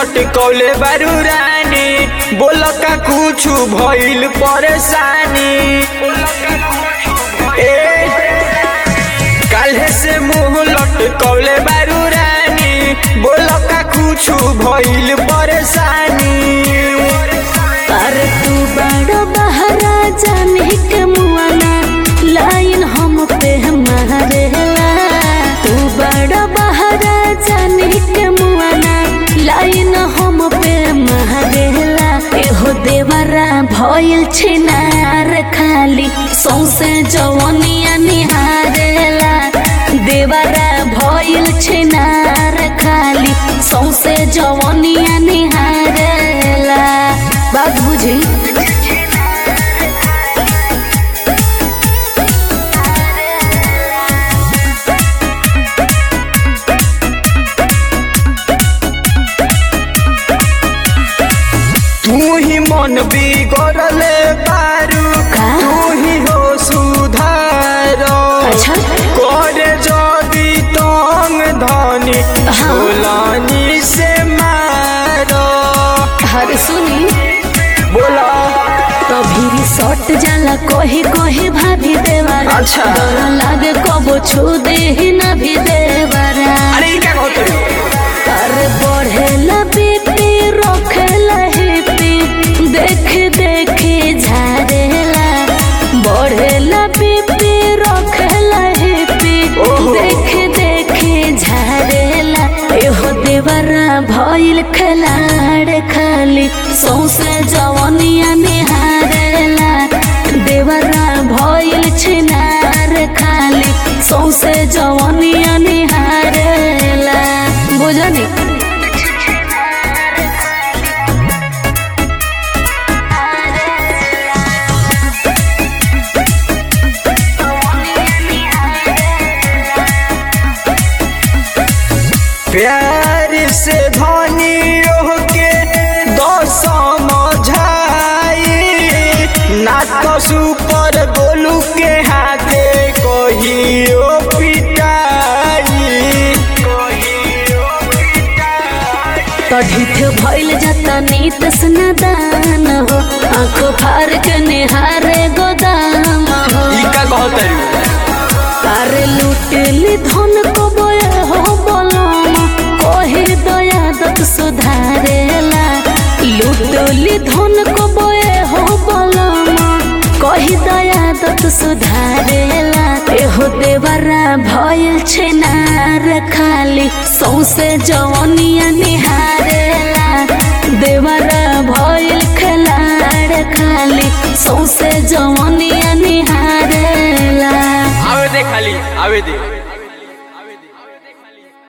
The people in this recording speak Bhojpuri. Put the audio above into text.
लटकौले बारू रानी बोल का कुछ भइल परेशानी ए काल्हे से मुंह लटकौले बारू रानी बोल का कुछ भइल परेशानी पर तू बड़ा बहरा जाने के मुआना लाइन हम पे मारेला तू बड़ा बहरा जाने के मुआना लाइन हम पे मारेला एहो देवरा भइल छिनार खाली सौसे जवनिया निहारेला देवरा भइल छिनार खाली सौसे जवनिया निहारेला बात बुझी तू ही मन बिगड़ले बारू का? तू ही हो सुधार अच्छा। करे जदी तंग धनी हाँ। छोलानी से मारो हर सुनी बोला कभी सट जाला कही कही भाभी देवारा अच्छा। डर लागे कबो छू दे ही ना भी देवारा अरे ई क्या कहते हो? कर बढ़ेला बीपी रखेला हिपी देख देख झारेला बढ़ेला बीपी रखेला हिपी ओहो। देख देख झारेला एहो देवरा भइल खलाड़ खाली सौसे जवनिया निहारेला देवरा भइल छिनार खाली सौसे जवनिया निहारेला बुझनी प्यार से धनी रोह के दो समझाई ना तो सुपर गोलू के हाथे कहियो पिटाई कढ़ित भइल जाता नीत स्नादान हो आंखों फार के निहारे गोदाम हो ई का कहतरी तारे लुटेली धन को बोए हो बोलम कहे दया दत सुधारेला लुटेली धन को बोए हो बोलम कही दया दत सुधारेला एहो देवरा भइल छेनार खाली सौसे जवनिया निहारेला देवरा भइल खलाड़ खाली सौसे जवनिया निहारेला आवे दे खाली आवे दे